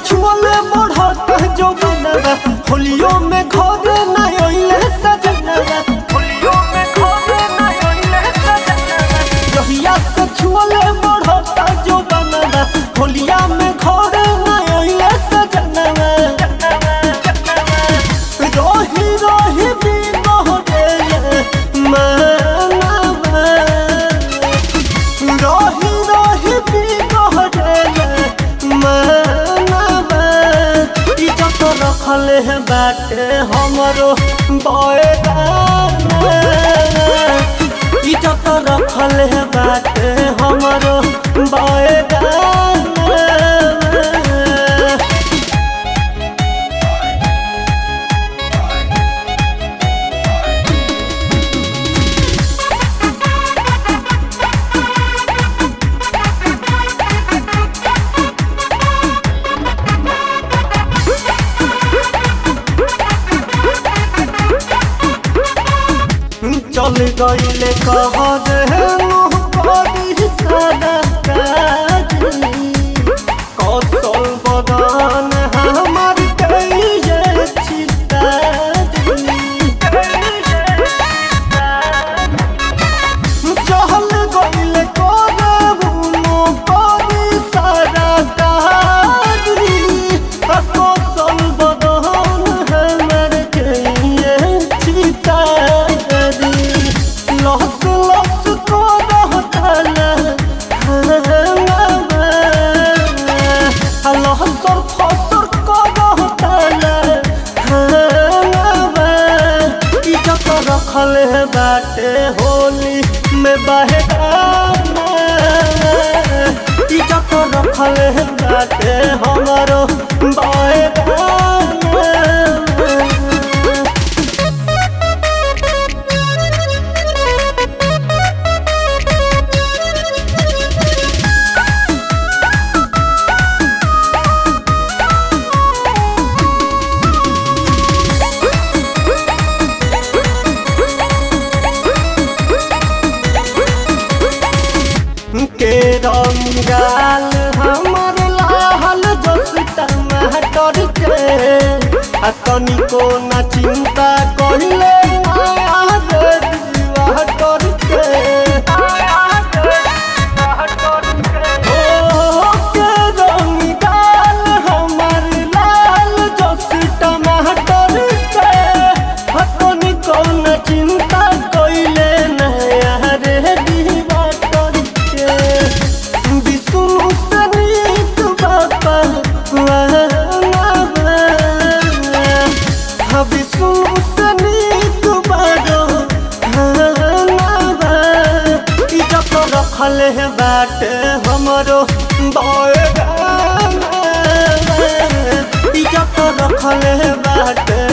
छुअले बढ़त जो बनवा होलियो में घर ना अइले सजनवा होलियो में घर ना अइले सजनवा जहिया से छुअले बढ़त जो बनवा होलिया में घर ना अइले सजनवा रही रही भी गोहरे मनवा रही रही भी गोहरे मनवा इज्जत रखल है बाटे हमरो बयगाना इज्जत रखल है बाटे हमरो बयगाना चल गईले कह देनु करी सारा काजी कौशल बदन हमर कइये चहल गईले करबुनु करी सारा काजी कौशल बदन हमर कइये चितारी लहस लहस को रहतल लहसर फसर को रहतल इज्जत रखल है बाटे होली में बहगाना इज्जत रखल है बाटे हमारो बहगाना के रंगाल हमर लाल जस टमाटर के आ तनिको न चिंता कहिले माया रे दीवाटर के ओ के रंगाल हमर लाल जस टमाटर के आ तनिको न चिंता कहिले नया रे दीवाटर के विष्णु सनित बाबा विष्णु सनित बारो इज्जत रखल है बाटे हमरो बयगाना इज्जत रखल है बाटे